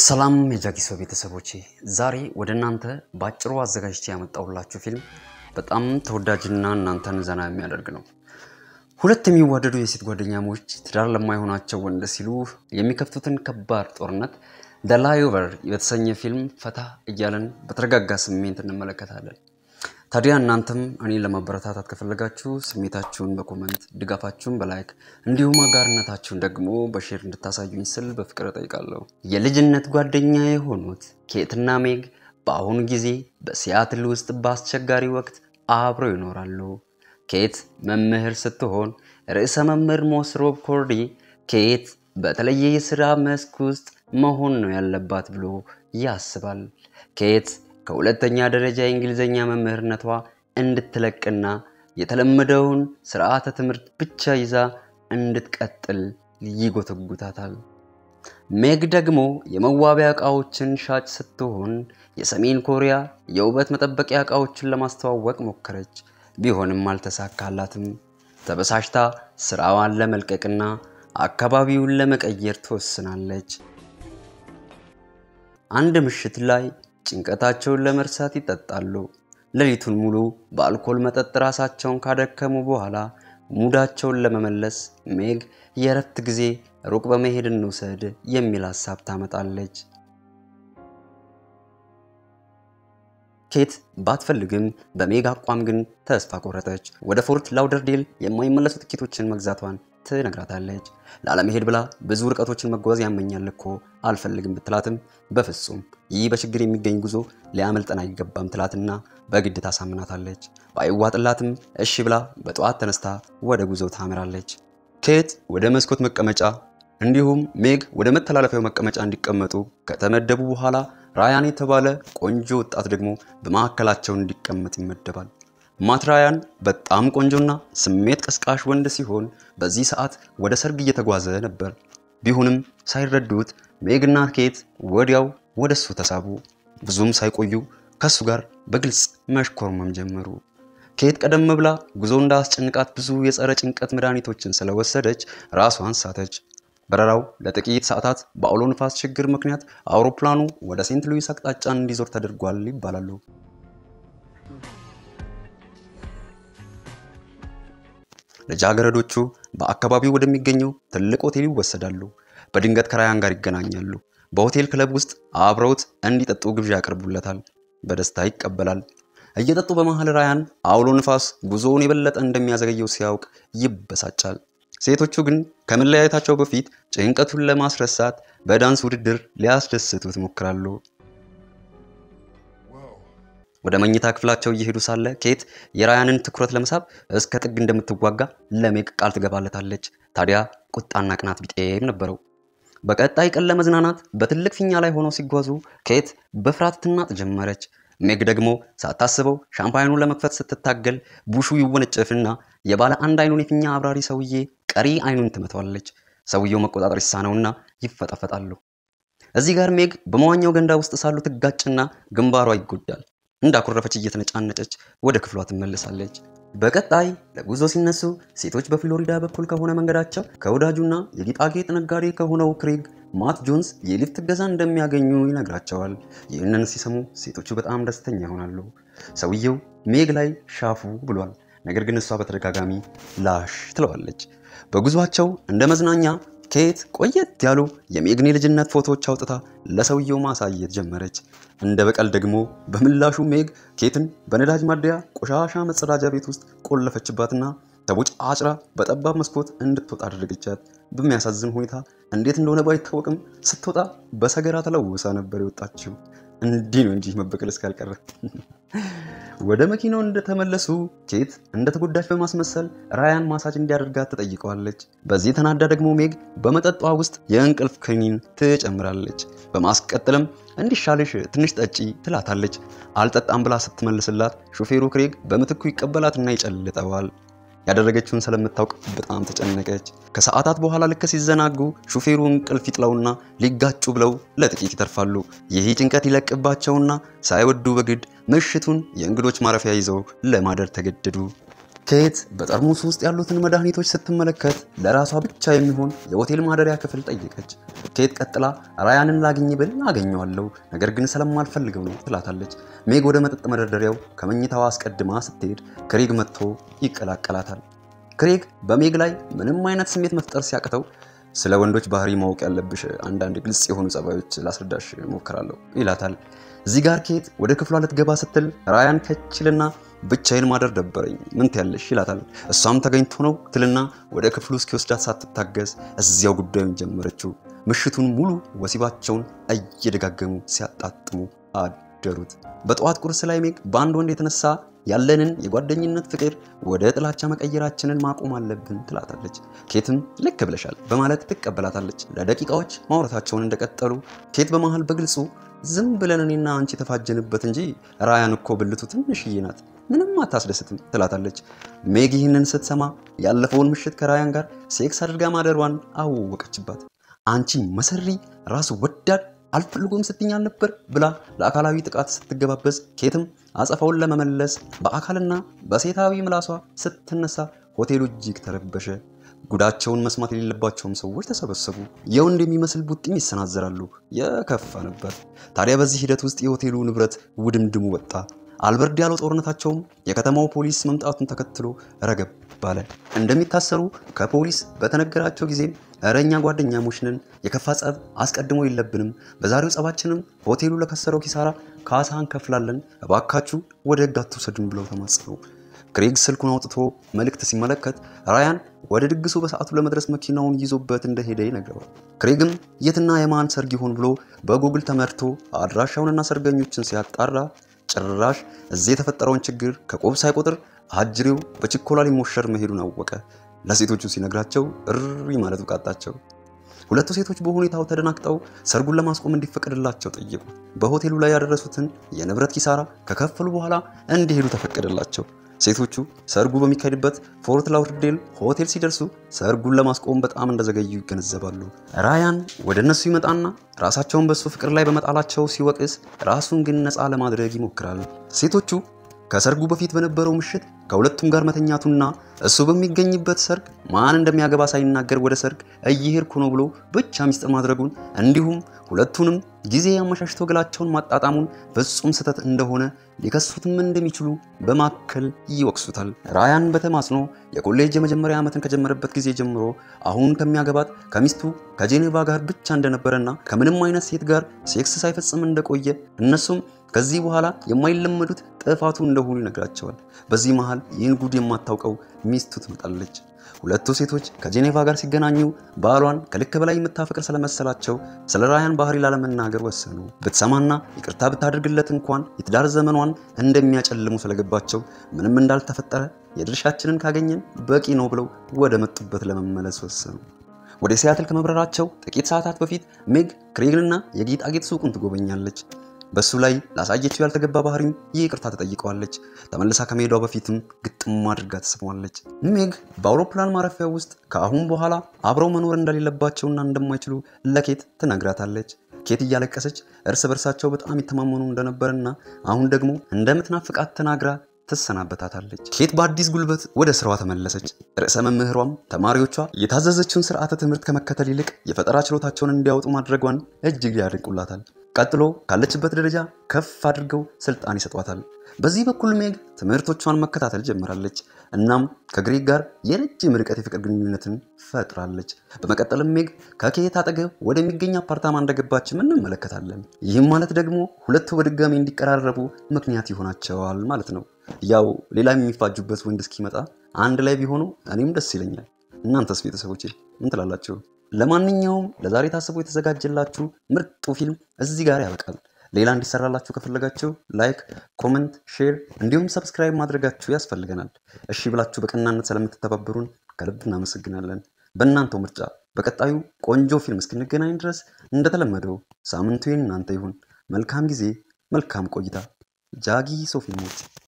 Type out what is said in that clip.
ሰላም የጃኪሶ ቤተሰቦቼ፣ ዛሬ ወደ እናንተ በአጭሩ አዘጋጅቼ ያመጣሁላችሁ ፊልም በጣም ተወዳጅና እናንተን ዘና የሚያደርግ ነው። ሁለት የሚዋደዱ የሴት ጓደኛሞች ትዳር ለማይሆናቸው ወንድ ሲሉ የሚከፍቱትን ከባድ ጦርነት ደ ላይኦቨር የተሰኘ ፊልም ፈታ እያለን በተረጋጋ ስሜት እንመለከታለን። ታዲያ እናንተም እኔን ለማበረታታት ከፈለጋችሁ ስሜታችሁን በኮመንት ድጋፋችሁን በላይክ እንዲሁም አጋርነታችሁን ደግሞ በሼር እንድታሳዩኝ ስል በፍቅር እጠይቃለሁ። የልጅነት ጓደኛ የሆኑት ኬትና ሜግ በአሁኑ ጊዜ በሲያትል ውስጥ በአስቸጋሪ ወቅት አብረው ይኖራሉ። ኬት መምህር ስትሆን ርዕሰ መምህር ሞስሮብ ኮርዲ ኬት በተለየ የሥራ መስክ ውስጥ መሆን ነው ያለባት ብሎ ያስባል። ኬት ከሁለተኛ ደረጃ የእንግሊዝኛ መምህርነቷ እንድትለቅና የተለመደውን ስርዓተ ትምህርት ብቻ ይዛ እንድትቀጥል ይጎተጉታታል። ሜግ ደግሞ የመዋቢያ ዕቃዎችን ሻጭ ስትሆን የሰሜን ኮሪያ የውበት መጠበቂያ ዕቃዎችን ለማስተዋወቅ ሞከረች። ቢሆንም አልተሳካላትም። ተበሳሽታ ስራዋን ለመልቀቅና አካባቢውን ለመቀየር ትወስናለች። አንድ ምሽት ላይ ጭንቀታቸውን ለመርሳት ይጠጣሉ። ሌሊቱን ሙሉ በአልኮል መጠጥ ራሳቸውን ካደከሙ በኋላ ሙዳቸውን ለመመለስ ሜግ የእረፍት ጊዜ ሩቅ በመሄድ እንውሰድ የሚል ሀሳብ ታመጣለች። ኬት ባትፈልግም በሜግ አቋም ግን ተስፋ ቆረጠች። ወደ ፎርት ላውደርዴል የማይመለሱ ትኬቶችን መግዛቷን ትነግራታለች። ላለመሄድ ብላ ብዙ ርቀቶችን መጓዝ ያመኛል እኮ አልፈልግም ብትላትም በፍጹም ይህ በችግር የሚገኝ ጉዞ ሊያመልጠን አይገባም ትላትና በግድ ታሳምናታለች። ባይዋጥላትም እሺ ብላ በጠዋት ተነስታ ወደ ጉዞው ታምራለች። ኬት ወደ መስኮት መቀመጫ እንዲሁም ሜግ ወደ መተላለፊያው መቀመጫ እንዲቀመጡ ከተመደቡ በኋላ ራያን የተባለ ቆንጆ ወጣት ደግሞ በማዕከላቸው እንዲቀመጥ ይመደባል። ማት ራያን በጣም ቆንጆና ስሜት ቀስቃሽ ወንድ ሲሆን በዚህ ሰዓት ወደ ሰርግ እየተጓዘ ነበር። ቢሆንም ሳይረዱት ሜግና ኬት ወዲያው ወደ እሱ ተሳቡ። ብዙም ሳይቆዩ ከእሱ ጋር በግልጽ መሽኮርመም ጀመሩ። ኬት ቀደም ብላ ጉዞ እንዳስጨንቃት ብዙ የጸረ ጭንቀት መድኃኒቶችን ስለወሰደች ራሷን ሳተች። በረራው ለጥቂት ሰዓታት በአውሎ ንፋስ ችግር ምክንያት አውሮፕላኑ ወደ ሴንት ሉዊስ አቅጣጫ እንዲዞር ተደርጓል ይባላሉ። ልጃገረዶቹ በአካባቢው ወደሚገኘው ትልቅ ሆቴል ይወሰዳሉ። በድንገት ከራያን ጋር ይገናኛሉ። በሆቴል ክለብ ውስጥ አብረውት እንዲጠጡ ግብዣ ያቀርቡለታል። በደስታ ይቀበላል። እየጠጡ በመሃል ራያን አውሎ ንፋስ ጉዞውን የበለጠ እንደሚያዘገየው ሲያውቅ ይበሳጫል። ሴቶቹ ግን ከመለያየታቸው በፊት ጭንቀቱን ለማስረሳት በዳንስ ውድድር ሊያስደስቱት ይሞክራሉ። ወደ መኝታ ክፍላቸው እየሄዱ ሳለ ኬት የራያንን ትኩረት ለመሳብ እስከ ጥግ እንደምትዋጋ ለሜግ ቃል ትገባለታለች። ታዲያ ቁጣና ቅናት ቢጤም ነበረው። በቀጣይ ቀን ለመዝናናት በትልቅ ፊኛ ላይ ሆነው ሲጓዙ ኬት በፍርሃት ትናጥ ጀመረች። ሜግ ደግሞ ሳታስበው ሻምፓይኑን ለመክፈት ስትታገል ቡሹ ይወነጨፍና የባለ አንድ አይኑን የፊኛ አብራሪ ሰውዬ ቀሪ አይኑን ትመታዋለች። ሰውየው መቆጣጠር ይሳነውና ይፈጣፈጣሉ። እዚህ ጋር ሜግ በመዋኛው ገንዳ ውስጥ ሳሉ ትጋጭና ግንባሯ ይጎዳል። እንዳኮረፈች እየተነጫነጨች ወደ ክፍሏ ትመለሳለች። በቀጣይ ለጉዞ ሲነሱ ሴቶች በፍሎሪዳ በኩል ከሆነ መንገዳቸው ከወዳጁና የጌጣጌጥ ነጋዴ ከሆነው ክሬግ ማት ጆንስ የሊፍት እገዛ እንደሚያገኙ ይነግራቸዋል። ይህንን ሲሰሙ ሴቶቹ በጣም ደስተኛ ይሆናሉ። ሰውየው ሜግ ላይ ሻፉ ብሏል። ነገር ግን እሷ በተደጋጋሚ ላሽ ትለዋለች። በጉዟቸው እንደ መዝናኛ ኬት ቆየት ያሉ የሜግን የልጅነት ፎቶዎች አውጥታ ለሰውየው ማሳየት ጀመረች። እንደ በቀል ደግሞ በምላሹ ሜግ ኬትን በነዳጅ ማደያ ቆሻሻ መጸዳጃ ቤት ውስጥ ቆለፈችባትና ተቦጭ አጭራ በጠባብ መስኮት እንድትወጣ አደረገቻት። በሚያሳዝን ሁኔታ እንዴት እንደሆነ ባይታወቅም ስትወጣ በሰገራ ተለውሳ ነበር የወጣችው። እንዲህ ነው እንጂ መበቀል እስካልቀረ። ወደ መኪናው እንደተመለሱ ኬት እንደተጎዳች በማስመሰል ራያን ማሳጅ እንዲያደርጋት ትጠይቀዋለች። በዚህ ተናዳ ደግሞ ሜግ በመጠጧ ውስጥ የእንቅልፍ ክኒን ትጨምራለች። በማስቀጠልም እንዲሻልሽ ትንሽ ጠጪ ትላታለች። አልጠጣም ብላ ስትመልስላት ሾፌሩ ክሬግ በምትኩ ይቀበላትና ይጨልጠዋል። ያደረገችውን ስለምታውቅ በጣም ተጨነቀች። ከሰዓታት በኋላ ልክ ሲዘናጉ ሹፌሩ እንቅልፍ ይጥለውና ሊጋጩ ብለው ለጥቂት ይተርፋሉ። ይህ ጭንቀት ይለቅባቸውና ሳይወዱ በግድ ምሽቱን የእንግዶች ማረፊያ ይዘው ለማደር ተገደዱ። ኬት በጠርሙስ ውስጥ ያሉትን መድኃኒቶች ስትመለከት ለራሷ ብቻ የሚሆን የሆቴል ማደሪያ ክፍል ጠየቀች። ኬት ቀጥላ ራያንን ላግኝ ብል አገኘዋለሁ፣ ነገር ግን ስለማልፈልገው ነው ትላታለች። ሜግ ወደ መጠጥ መደርደሪያው ከመኝታዋ አስቀድማ ስትሄድ ክሬግ መጥቶ ይቀላቀላታል። ክሬግ በሜግ ላይ ምንም አይነት ስሜት መፍጠር ሲያቅተው ስለ ወንዶች ባህሪ ማወቅ ያለብሽ አንዳንድ ግልጽ የሆኑ ጸባዮች ላስረዳሽ ሞክራለሁ ይላታል። እዚህ ጋር ኬት ወደ ክፍሏ ልትገባ ስትል ራያን ከችልና ብቻዬን ማደር ደበረኝ ምን ትያለሽ ይላታል። እሷም ተገኝቶ ነው ትልና ወደ ክፍሉ እስኪወስዳት ሳትታገዝ እዚያው ጉዳዩን ጀመረችው። ምሽቱን ሙሉ ወሲባቸውን እየደጋገሙ ሲያጣጥሙ አደሩት። በጠዋት ቁርስ ላይ ሜግ በአንድ ወንድ የተነሳ ያለንን የጓደኝነት ፍቅር ወደ ጥላቻ መቀየራችንን ማቆም አለብን ትላታለች። ኬትም ልክ ብለሻል በማለት ትቀበላታለች። ለደቂቃዎች ማውራታቸውን እንደቀጠሉ ኬት በመሃል በግልጹ ዝም ብለን እኔና አንቺ የተፋጀንበት እንጂ ራያን እኮ ብልቱ ትንሽዬ ናት፣ ምንም አታስደስትም ትላታለች። ሜግ ይህንን ስትሰማ ያለፈውን ምሽት ከራያን ጋር ሴክስ አድርጋ ማደሯን አወቀችባት። አንቺ መሰሪ ራሱ ወዳድ አልፈልጎም ስትኛ ነበር ብላ ለአካላዊ ጥቃት ስትገባበዝ ኬትም አጸፋውን ለመመለስ በአካልና በሴታዊ ምላሷ ስትነሳ ሆቴሉ እጅግ ተረበሸ። ጉዳቸውን መስማት የሌለባቸውም ሰዎች ተሰበሰቡ። የወንድ የሚመስል ቡጢም ይሰናዘራሉ። የከፋ ነበር። ታዲያ በዚህ ሂደት ውስጥ የሆቴሉ ንብረት ውድምድሙ ወጣ። አልበርድ ያለው ጦርነታቸውም የከተማው ፖሊስ መምጣቱን ተከትሎ ረገብ ባለ። እንደሚታሰሩ ከፖሊስ በተነገራቸው ጊዜም እረ እኛ ጓደኛሞች ነን፣ የከፋ ጸብ አስቀድሞ የለብንም፣ በዛሬው ጸባችንም ሆቴሉ ለከሰረው ኪሳራ ካሳ እንከፍላለን፣ እባካችሁ ወደ ሕግ አትውሰዱን ብለው ተማጸኑ። ክሬግ ስልኩን አውጥቶ መልእክት ሲመለከት ራያን ወደ ድግሱ በሰዓቱ ለመድረስ መኪናውን ይዞበት እንደሄደ ይነግረዋል። ክሬግም የትና የማን ሰርግ ይሆን ብሎ በጉግል ተመርቶ አድራሻውንና ሰርገኞችን ሲያጣራ ጭራሽ እዚህ የተፈጠረውን ችግር ከቆብ ሳይቆጥር አጅሬው በችኮላ ሊሞሸር መሄዱን አወቀ። ለሴቶቹ ሲነግራቸው እሪ ማለቱ ቃጣቸው። ሁለቱ ሴቶች በሁኔታው ተደናግጠው ሰርጉን ለማስቆም እንዲፈቀድላቸው ጠየቁ። በሆቴሉ ላይ ያደረሱትን የንብረት ኪሳራ ከከፈሉ በኋላ እንዲሄዱ ተፈቀደላቸው። ሴቶቹ ሰርጉ በሚካሄድበት ፎርት ላውደርዴል ሆቴል ሲደርሱ ሰርጉን ለማስቆም በጣም እንደዘገዩ ይገነዘባሉ። ራያን ወደ እነሱ ይመጣና ራሳቸውን በሱ ፍቅር ላይ በመጣላቸው ሲወቅስ፣ ራሱን ግን ነፃ ለማድረግ ይሞክራል። ሴቶቹ ከሰርጉ በፊት በነበረው ምሽት ከሁለቱም ጋር መተኛቱና እሱ በሚገኝበት ሰርግ ማን እንደሚያገባ ሳይናገር ወደ ሰርግ እየሄድኩ ነው ብሎ ብቻ ሚስጥር ማድረጉን እንዲሁም ሁለቱንም ጊዜ አመሻሽቶ ገላቸውን ማጣጣሙን ፍጹም ስህተት እንደሆነ ሊከሱትም እንደሚችሉ በማከል ይወቅሱታል። ራያን በተማጽኖ የኮሌጅ የመጀመሪያ ዓመትን ከጀመረበት ጊዜ ጀምሮ አሁን ከሚያገባት ከሚስቱ ከጄኔቫ ጋር ብቻ እንደነበረና ከምንም አይነት ሴት ጋር ሴክስ ሳይፈጽም እንደቆየ እነሱም ከዚህ በኋላ የማይለመዱት ጥፋቱ እንደሆኑ ይነግራቸዋል። በዚህ መሃል ይህን ጉድ የማታውቀው ሚስቱ ትመጣለች። ሁለቱ ሴቶች ከጄኔቫ ጋር ሲገናኙ ባሏን ከልክ በላይ የምታፈቅር ስለመሰላቸው ስለ ራያን ባህሪ ላለመናገር ወሰኑ። ብትሰማና ይቅርታ ብታደርግለት እንኳን የትዳር ዘመኗን እንደሚያጨልሙ ስለገባቸው ምንም እንዳልተፈጠረ የድርሻችንን ካገኘን በቂ ነው ብለው ወደ መጡበት ለመመለስ ወሰኑ። ወደ ሲያትል ከመብረራቸው ጥቂት ሰዓታት በፊት ሜግ ክሬግንና የጌጣጌጥ ሱቁን ትጎበኛለች። በሱ ላይ ላሳየችው ያልተገባ ባህሪም ይቅርታ ተጠይቀዋለች። ተመልሳ ከመሄዷ በፊትም ግጥም አድርጋ ተስመዋለች። ሜግ በአውሮፕላን ማረፊያ ውስጥ ከአሁን በኋላ አብረው መኖር እንደሌለባቸውና እንደማይችሉ ለኬት ትነግራታለች። ኬት እያለቀሰች እርስ በርሳቸው በጣም ይተማመኑ እንደነበርና አሁን ደግሞ እንደምትናፍቃት ተናግራ ትሰናበታታለች። ኬት በአዲስ ጉልበት ወደ ስራዋ ተመለሰች። ርዕሰ መምህሯም ተማሪዎቿ የታዘዘችውን ስርዓተ ትምህርት ከመከተል ይልቅ የፈጠራ ችሎታቸውን እንዲያወጡ ማድረጓን እጅግ ያደንቁላታል። ቀጥሎ ካለችበት ደረጃ ከፍ አድርገው ስልጣን ይሰጧታል። በዚህ በኩል ሜግ ትምህርቶቿን መከታተል ጀምራለች። እናም ከግሬግ ጋር የረጅም ርቀት የፍቅር ግንኙነትን ፈጥራለች። በመቀጠልም ሜግ ከኬት አጠገብ ወደሚገኝ አፓርታማ እንደገባችም እንመለከታለን። ይህም ማለት ደግሞ ሁለቱ በድጋሚ እንዲቀራረቡ ምክንያት ይሆናቸዋል ማለት ነው። ያው ሌላ የሚፋጁበት ወንድ እስኪመጣ አንድ ላይ ቢሆኑ እኔም ደስ ይለኛል። እናንተስ ቤተሰቦቼ ምን ትላላችሁ? ለማንኛውም ለዛሬ ታስቦ የተዘጋጀላችሁ ምርጡ ፊልም እዚህ ጋር ያበቃል። ሌላ እንዲሰራላችሁ ከፈለጋችሁ ላይክ፣ ኮመንት፣ ሼር እንዲሁም ሰብስክራይብ ማድረጋችሁ ያስፈልገናል። እሺ ብላችሁ በቀናነት ስለምትተባበሩን ከልብ እናመሰግናለን። በእናንተው ምርጫ በቀጣዩ ቆንጆ ፊልም እስክንገናኝ ድረስ እንደተለመደው ሳምንቱ የእናንተ ይሁን። መልካም ጊዜ፣ መልካም ቆይታ። ጃጊ ሶ ፊልሞች